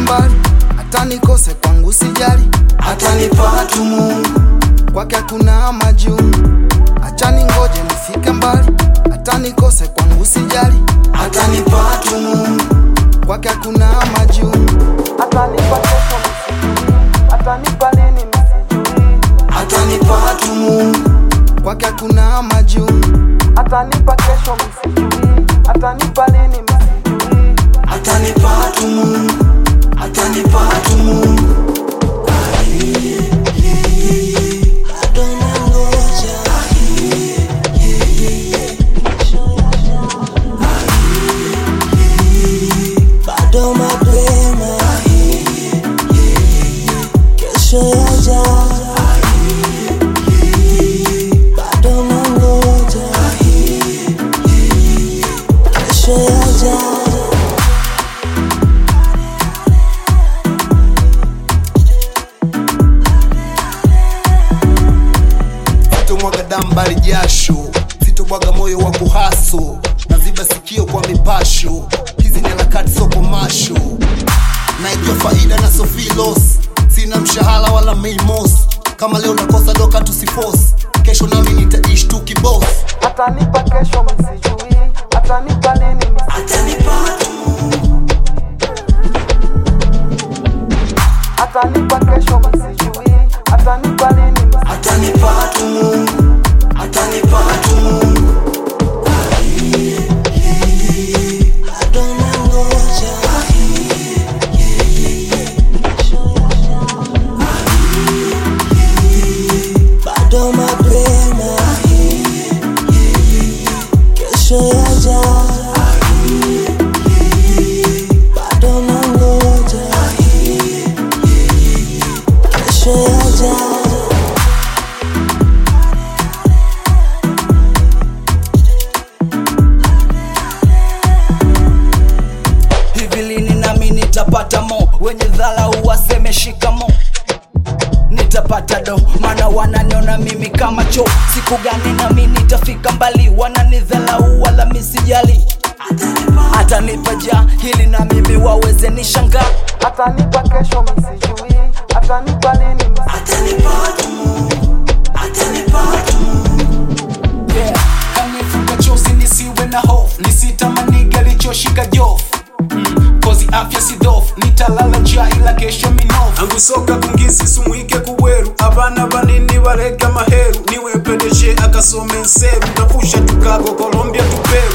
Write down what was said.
mbali, hata nikose kwangu sijali, atanipa tu Mungu, kwake kuna majungu. Acha ningoje nifike mbali, hata nikose kwangu sijali, atanipa tu Mungu, kwake kuna majungu. Atanipa kesho msijui, atanipa lini msijui, atanipa tu Mungu, kwake kuna majungu. Atanipa kesho msijui, atanipa lini msijui, atanipa tu Mungu, atanipa tu Mungu. bado nangoja bado mapema kesho yaja bado nangoja kesho yaja sitomwaga damu bali jasho, sitobwaga moyo wa kuhaso, naziba sikio kwa mipasho. Hizi ni harakati soko masho, naijua faida na sofilos, sina mshahara wala meimos. Kama leo nakosa doka tusifos, kesho nami nitaishi tu kibos. Atanipa kesho msijui, atanipa lini msijui, atanipa kesho msijui, atanipa lini msijui, atanipa tu Mungu, atanipa tu Mungu. bado nangoja bado mapema kesho yaja bado nangoja kesho yaja hivi lini nami nitapata mo wenye dharau waseme shikamo nitapata do maana wananiona mimi kama cho siku gani nami nitafika mbali wananidhalau wala misijali atanipa ja hili na mimi waweze nishangaa Atanipa kesho msijui, atanipa lini msijui, yeah. kanifuka chozi nisiwe na hofu nisitamani alichoshika jofu mm. kozi afya si dhofu nitalala njaa ila kesho minofu angusoka kungisi sumwike kubweru abana banini barega maheru niwe pedeshe akasome nseru ndapusha tukago colombia tuperu